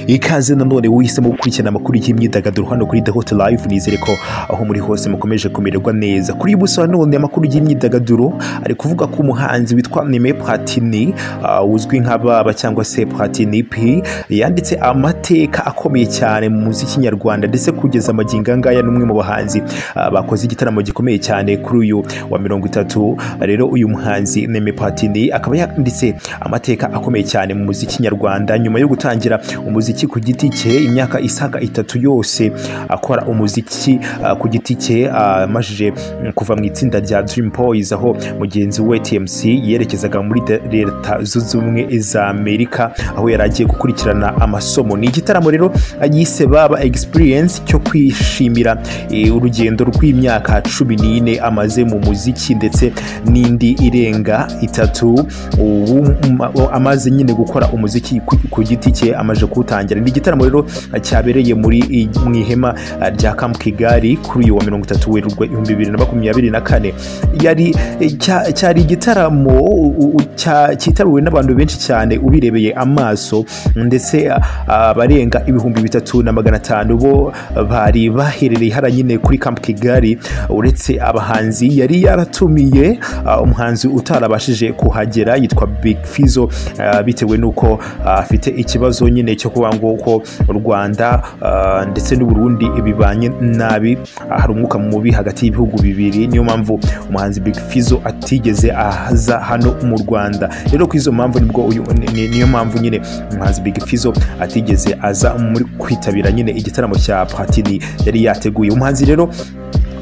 ikaze nanone wohisemo gukurikirana amakuru y'imyidagaduro hano kuri The Hot Live nizere ko aho muri hose mukomeje kumererwa neza kuri buso nanone amakuru y'imyidagaduro ari kuvuga ko umuhanzi witwa Neme Platini ah, uzwi nka baba cyangwa se Platini P yanditse amateka akomeye cyane mu muziki nyarwanda ndetse kugeza amagingo angaya n'umwe mu bahanzi ah, bakoze igitaramo gikomeye cyane kuri uyu wa mirongo itatu rero uyu muhanzi Neme Platini akaba yanditse amateka akomeye cyane mu muziki nyarwanda nyuma yo gutangira umuziki ku giti cye imyaka isaga itatu yose akora umuziki ah, ku giti cye ah, amajije mm, kuva mu itsinda rya Dream Boys aho mugenzi we TMC yerekezaga muri de- leta zunze ubumwe za Amerika aho yari agiye gukurikirana amasomo ni igitaramo rero yise baba experience cyo kwishimira eh, urugendo rw'imyaka cumi n'ine amaze mu muziki ndetse n'indi irenga itatu ubu ma- amaze nyine gukora umuziki ku- ku giti cye amaze kuwutangira ni igitaramo rero cyabereye muri i- mu ihema ah, rya Camp Kigali kuri uyu wa mirongo itatu werurwe ibihumbi bibiri na makumyabiri na kane yari eh, cya- cyari igitaramo u- u- cya- cyitabiriwe n'abantu benshi cyane ubirebeye amaso ndetse ah, abarenga ibihumbi bitatu na magana atanu bo bari baherereye hara nyine kuri Camp Kigali uretse abahanzi yari yaratumiye ah, umuhanzi utarabashije kuhagera yitwa Big Fizzo ah, bitewe n'uko ah, afite ikibazo nyine cyo kuba ngo ko u Rwanda ah, ndetse n'Uburundi bibanye nabi ah, hari umwuka mubi hagati y'ibihugu bibiri niyo mpamvu umuhanzi Big Fizzo atigeze ahaza hano mu Rwanda rero ku izo mpamvu nibwo uyu ni- ni- niyo mpamvu nyine umuhanzi Big Fizzo atigeze aza muri kwitabira nyine igitaramo cya Platini yari yateguye umuhanzi rero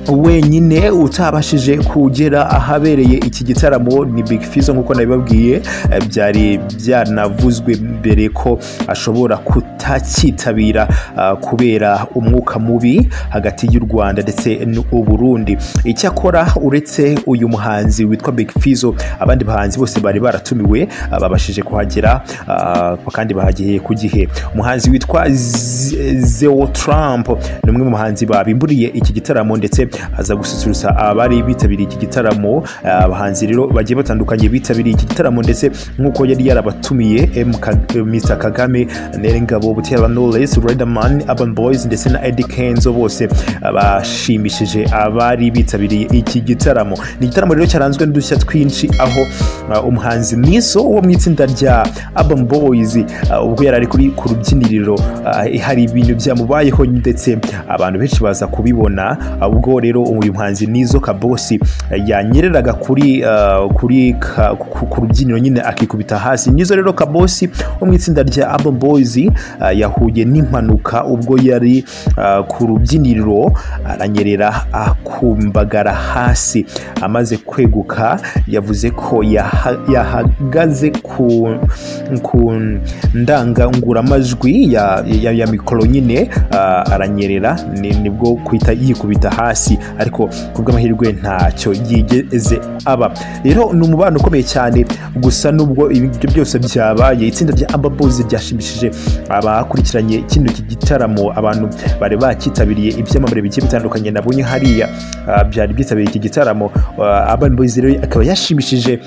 wenyine utabashije kugera ahabereye iki gitaramo ni Big Fizzo nk'uko nabibabwiye eh, byari byanavuzwe mbere ko ashobora kutakitabira ah, kubera umwuka mubi hagati y'u Rwanda ndetse n'Uburundi icyakora uretse uyu muhanzi witwa Big Fizzo abandi bahanzi bose bari baratumiwe ah, babashije kuhagera ah, kandi bahageye ku gihe umuhanzi witwa Z- Zeo Trump ni umwe mu bahanzi babimburiye iki gitaramo ndetse aza gususurutsa abari bitabiriye iki gitaramo Ah, abahanzi rero bagiye batandukanye bitabiriye iki gitaramo ndetse nk'uko yari yarabatumiye M. Ka- eh, Mr Kagame Nerengabo Butera Knowless Riderman Urban Boys ndetse na Eddie Kenzo bose ah, bashimishije abari bitabiriye iki gitaramo ni igitaramo rero cyaranzwe n'udushya twinshi aho ah, umuhanzi Niso wo mu itsinda rya Urban Boys ah, ubwo yari ari kuri ku rubyiniriro ah, hari ibintu byamubayeho ndetse abantu benshi baza kubibona ah, ubwo rero uyu muhanzi Nizo Kabosi ah, yanyereraga kuri ah, kuri ka- ku ku rubyiniro nyine akikubita hasi Nizo rero Kabosi wo mu itsinda rya Urban Boys ah, yahuye n'impanuka ubwo yari ah, ku rubyiniriro aranyerera akumbagara hasi amaze kweguka yavuze ko yaha- yahagaze ku ku ndanganguramajwi ya, ya, ya mikoro nyine ah, aranyerera ni- nibwo kwita yikubita hasi ariko ku bw'amahirwe ntacyo yigeze aba rero ni umubano ukomeye cyane gusa nubwo ibi ngibyo byose byabaye itsinda rya Amber Boys ryashimishije abakurikiranye kino iki gitaramo abantu bari bakitabiriye ibyamamare bigiye bitandukanye nabonye hariya ah, byari byitabiriye iki gitaramo ah, Urban Boys rero akaba yashimishije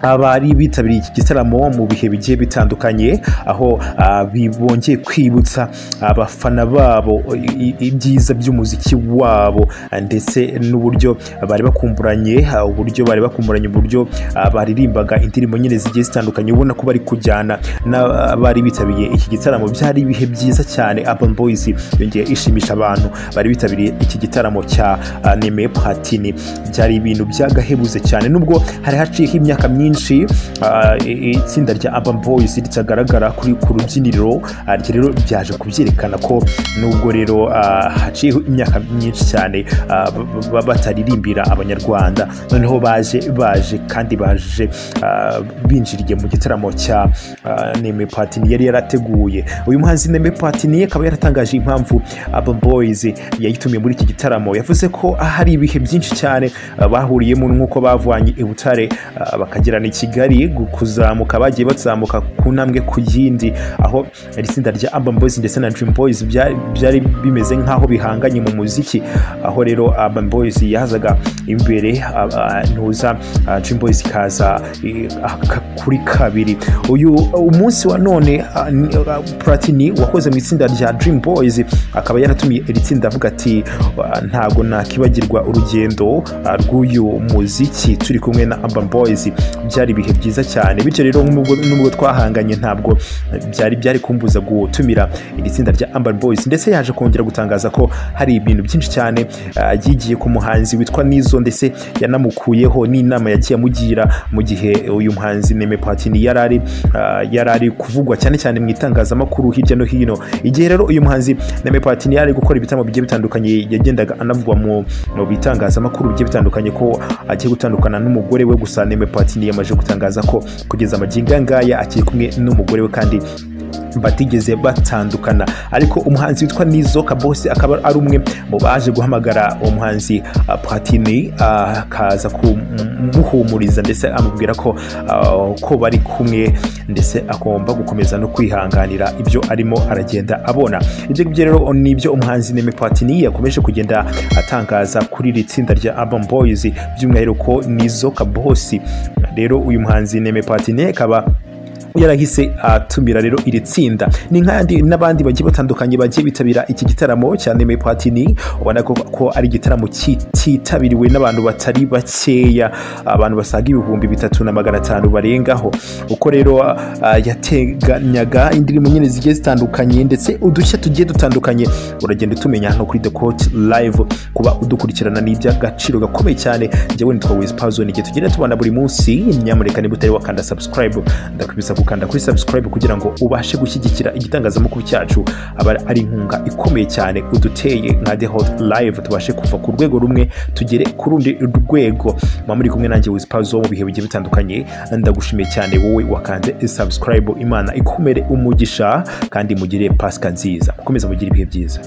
abari bitabiriye iki gitaramo mu bihe bigiye bitandukanye aho ah, bi- bongeye kwibutsa abafana babo i- i- ibyiza by'umuziki wabo ah, ndetse n'uburyo bari bakumburanye ah, uburyo bari bakumburanye uburyo ah, baririmbaga indirimbo nyine zigiye zitandukanye ubona ko bari kujyana n'abari bitabiriye iki gitaramo byari ibihe byiza cyane Urban Boys yongeye ishimisha abantu bari bitabiriye iki gitaramo cya ah, Neme Platini byari ibintu byagahebuze cyane nubwo hari haciyeho imyaka myinshi ah, i- itsinda rya Urban Boys ritagaragara kuri ku rubyiniro ah, ryo rero byaje kubyerekana ko nubwo rero ah, haciyeho imyaka myinshi cyane ah, ba- ba- bataririmbira abanyarwanda noneho baje baje kandi baje ah, binjiriye mu gitaramo cya ah, Neme Platini yari yarateguye uyu muhanzi Neme Platini akaba yaratangaje impamvu Urban Boys yayitumiye muri iki gitaramo yavuze ko hari ibihe byinshi cyane ah, bahuriyemo nk'uko bavanye i Butare ah, bakagera gukorerana i kigali gu- kuzamuka bagiye bazamuka ku ntambwe ku yindi aho iri tsinda rya urban boys ndetse na dream boys bya- byari bimeze nk'aho bihanganye mu muziki aho rero urban boys yazaga imbere a- a- ntuza a, dream boys ikaza i- aka- kuri kabiri uyu umunsi wa none a, ni- a, platini wakoze mu itsinda rya dream boys akaba yaratumiye iri tsinda avuga ati "Ah, ntago nakibagirwa urugendo ah, rw'uyu muziki turi kumwe na urban boys byari ibihe byiza cyane bityo rero nubwo nubwo twahanganye ntabwo byari byari kumbuza gutumira iri tsinda rya urban boys ndetse yaje kongera gutangaza ko hari ibintu byinshi cyane ah, yigiye ku muhanzi witwa nizo ndetse yanamukuyeho n'inama yagiye amugira mu gihe uyu muhanzi neme patini yari ari ah, yari ari kuvugwa cyane cyane mu itangazamakuru hirya no hino igihe rero uyu muhanzi neme patini yari ari gukora ibitaramo bigiye bitandukanye yagendaga anavugwa mu mu bitangazamakuru bigiye bitandukanye ko agiye gutandukana n'umugore we gusa neme patini yamaze gutangaza ko kugeza amagingo aya ngaya akiri kumwe n'umugore we kandi batigeze batandukana ariko umuhanzi witwa nizo kabose akaba ari umwe mu baje guhamagara uwo muhanzi ah, platini ah, akaza kumuhumuriza ndetse amubwira ko ah, ko bari kumwe ndetse agomba gukomeza no kwihanganira ibyo arimo aragenda abona ibyo ngibyo rero ni ibyo umuhanzi neme platini yakomeje kugenda atangaza kuri iri tsinda rya urban boys by'umwihariko nizo kabosi rero uyu muhanzi neme platini akaba yarahise atumira rero iri tsinda ni nk'andi n'abandi bagiye batandukanye bagiye bitabira iki gitaramo cya Neme Platini ubona ko, ko ari igitaramo kititabiriwe n'abantu batari bakeya abantu basaga ibihumbi bitatu na magana atanu barengaho uko rero ah, yateganyaga indirimbo nyine zigiye zitandukanye ndetse udushya tugiye dutandukanye uragenda utumenya hano kuri The Coach Live kuba udukurikirana ni iby'agaciro gakomeye cyane njyewe nitwa Wiz Pazzo igihe tugenda tubana buri munsi nyamuneka niba utari wakanda subscribe ndakubisa gukanda kuri subscribe kugira ngo ubashe gushyigikira igitangazamakuru cyacu aba ari inkunga ikomeye cyane uduteye nka The Hot Live tubashe kuva ku rwego rumwe tugere ku rundi rwego muba muri kumwe nanjye Wiz Pazzo mu bihe bigiye bitandukanye ndagushimiye cyane wowe wakanze subscribe imana ikomere umugisha kandi mugire pasika nziza mukomeze mugire ibihe byiza